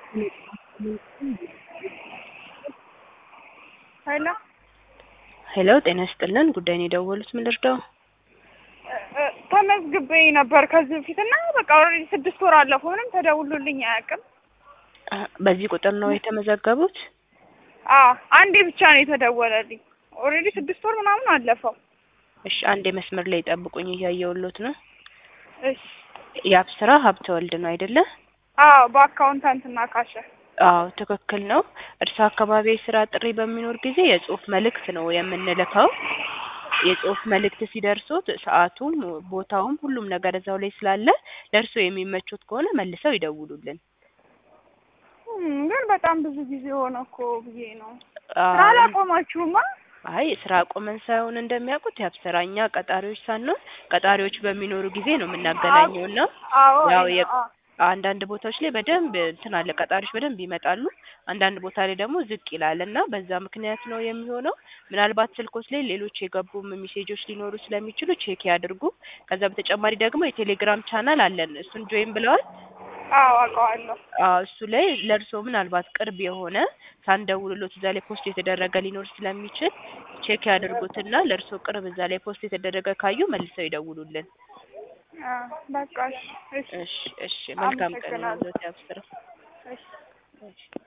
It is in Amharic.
ሄሎ ሄሎ ጤና ይስጥልን ጉዳይ ነው የደወሉት ምን ልርዳው ተመዝግቤ ነበር ከዚህ በፊት እና በቃ ኦልሬዲ ስድስት ወር አለፈው ምንም ተደውሎልኝ አያውቅም። አ፣ በዚህ ቁጥር ነው የተመዘገቡት አዎ አንዴ ብቻ ነው የተደወለልኝ። ኦልሬዲ ስድስት ወር ምናምን አለፈው። እሺ አንዴ መስመር ላይ ጠብቁኝ እያየሁሎት ነው እሺ የአብስራ ሀብተ ወልድ ነው አይደለ አዎ በአካውንታንትና ካሸ አዎ ትክክል ነው እርስ አካባቢ የስራ ጥሪ በሚኖር ጊዜ የጽሁፍ መልእክት ነው የምንልከው የጽሁፍ መልእክት ሲደርሱት ሰዓቱም ቦታውም ሁሉም ነገር እዛው ላይ ስላለ ለእርሶ የሚመቹት ከሆነ መልሰው ይደውሉልን እም፣ ግን በጣም ብዙ ጊዜ ሆነ እኮ ብዬ ነው። አ፣ ስራ አላቆማችሁማ? አይ ስራ አቁመን ሳይሆን እንደሚያውቁት የአብስራ እኛ ቀጣሪዎች ሳንሆን ቀጣሪዎች በሚኖሩ ጊዜ ነው የምናገናኘው እና አዎ ያው አይ የ- ነው፣ አዎ። አንዳንድ ቦታዎች ላይ በደንብ እንትን አለ ቀጣሪዎች በደንብ ይመጣሉ። አንዳንድ ቦታ ላይ ደግሞ ዝቅ ይላል እና በዛ ምክንያት ነው የሚሆነው። ምናልባት ስልኮች ላይ ሌሎች የገቡም ሜሴጆች ሊኖሩ ስለሚችሉ ቼክ ያድርጉ። ከዛ በተጨማሪ ደግሞ የቴሌግራም ቻናል አለን። እሱን ጆይን ብለዋል። አዎ አውቀዋለሁ። አዎ እሱ ላይ ለእርስዎ ምናልባት ቅርብ የሆነ ሳንደውልሎት እዛ ላይ ፖስት የተደረገ ሊኖር ስለሚችል ቼክ ያድርጉትና ለእርስዎ ቅርብ እዛ ላይ ፖስት የተደረገ ካዩ መልሰው ይደውሉልን። አዎ በቃ እሺ፣ እሺ እሺ እሺ መልካም ቀን አመሰግናለሁ። ይሁንልዎት ያብስራ። እሺ እሺ